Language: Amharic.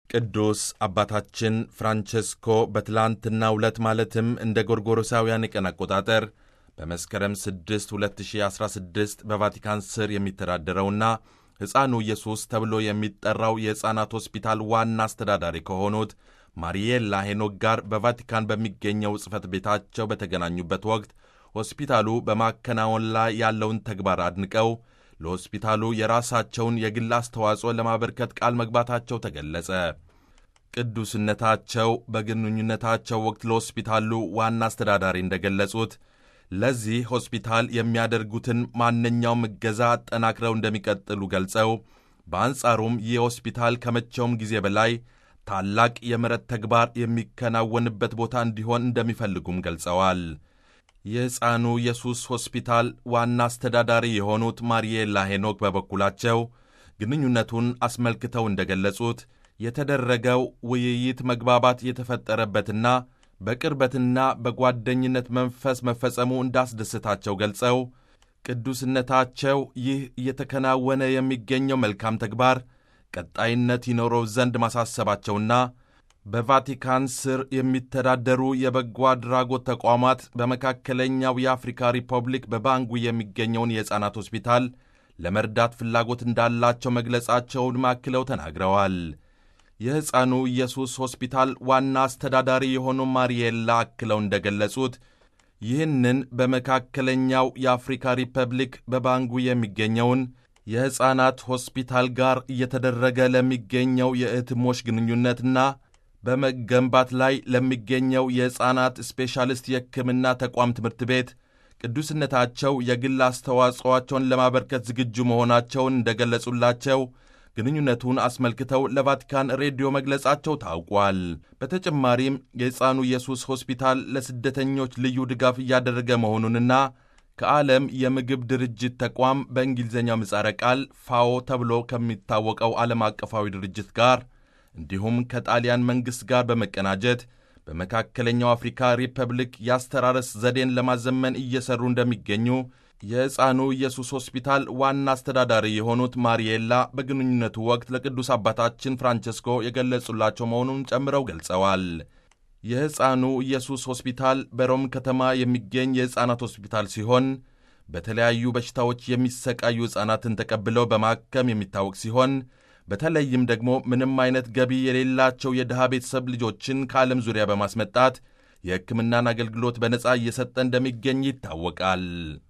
ቅዱስ አባታችን ፍራንቸስኮ በትላንትናው ዕለት ማለትም እንደ ጎርጎሮሳውያን የቀን አቆጣጠር በመስከረም 6 2016 በቫቲካን ስር የሚተዳደረውና ሕፃኑ ኢየሱስ ተብሎ የሚጠራው የሕፃናት ሆስፒታል ዋና አስተዳዳሪ ከሆኑት ማሪየላ ሄኖክ ጋር በቫቲካን በሚገኘው ጽሕፈት ቤታቸው በተገናኙበት ወቅት ሆስፒታሉ በማከናወን ላይ ያለውን ተግባር አድንቀው ለሆስፒታሉ የራሳቸውን የግል አስተዋጽኦ ለማበርከት ቃል መግባታቸው ተገለጸ። ቅዱስነታቸው በግንኙነታቸው ወቅት ለሆስፒታሉ ዋና አስተዳዳሪ እንደገለጹት ለዚህ ሆስፒታል የሚያደርጉትን ማንኛውም እገዛ አጠናክረው እንደሚቀጥሉ ገልጸው በአንጻሩም ይህ ሆስፒታል ከመቼውም ጊዜ በላይ ታላቅ የምሕረት ተግባር የሚከናወንበት ቦታ እንዲሆን እንደሚፈልጉም ገልጸዋል። የሕፃኑ ኢየሱስ ሆስፒታል ዋና አስተዳዳሪ የሆኑት ማሪየላ ሄኖክ በበኩላቸው ግንኙነቱን አስመልክተው እንደገለጹት የተደረገው ውይይት መግባባት የተፈጠረበትና በቅርበትና በጓደኝነት መንፈስ መፈጸሙ እንዳስደስታቸው ገልጸው ቅዱስነታቸው ይህ እየተከናወነ የሚገኘው መልካም ተግባር ቀጣይነት ይኖረው ዘንድ ማሳሰባቸውና በቫቲካን ስር የሚተዳደሩ የበጎ አድራጎት ተቋማት በመካከለኛው የአፍሪካ ሪፐብሊክ በባንጉ የሚገኘውን የሕፃናት ሆስፒታል ለመርዳት ፍላጎት እንዳላቸው መግለጻቸውን ማክለው ተናግረዋል። የሕፃኑ ኢየሱስ ሆስፒታል ዋና አስተዳዳሪ የሆኑ ማሪየላ አክለው እንደገለጹት ይህንን በመካከለኛው የአፍሪካ ሪፐብሊክ በባንጉ የሚገኘውን የሕፃናት ሆስፒታል ጋር እየተደረገ ለሚገኘው የእህትሞች ግንኙነትና በመገንባት ላይ ለሚገኘው የሕፃናት ስፔሻሊስት የሕክምና ተቋም ትምህርት ቤት ቅዱስነታቸው የግል አስተዋጽኦአቸውን ለማበርከት ዝግጁ መሆናቸውን እንደገለጹላቸው ግንኙነቱን አስመልክተው ለቫቲካን ሬዲዮ መግለጻቸው ታውቋል። በተጨማሪም የሕፃኑ ኢየሱስ ሆስፒታል ለስደተኞች ልዩ ድጋፍ እያደረገ መሆኑንና ከዓለም የምግብ ድርጅት ተቋም በእንግሊዝኛው ምጻረ ቃል ፋኦ ተብሎ ከሚታወቀው ዓለም አቀፋዊ ድርጅት ጋር እንዲሁም ከጣሊያን መንግሥት ጋር በመቀናጀት በመካከለኛው አፍሪካ ሪፐብሊክ የአስተራረስ ዘዴን ለማዘመን እየሰሩ እንደሚገኙ የሕፃኑ ኢየሱስ ሆስፒታል ዋና አስተዳዳሪ የሆኑት ማሪየላ በግንኙነቱ ወቅት ለቅዱስ አባታችን ፍራንቸስኮ የገለጹላቸው መሆኑን ጨምረው ገልጸዋል። የሕፃኑ ኢየሱስ ሆስፒታል በሮም ከተማ የሚገኝ የሕፃናት ሆስፒታል ሲሆን በተለያዩ በሽታዎች የሚሰቃዩ ሕፃናትን ተቀብለው በማከም የሚታወቅ ሲሆን በተለይም ደግሞ ምንም አይነት ገቢ የሌላቸው የድሃ ቤተሰብ ልጆችን ከዓለም ዙሪያ በማስመጣት የሕክምናን አገልግሎት በነጻ እየሰጠ እንደሚገኝ ይታወቃል።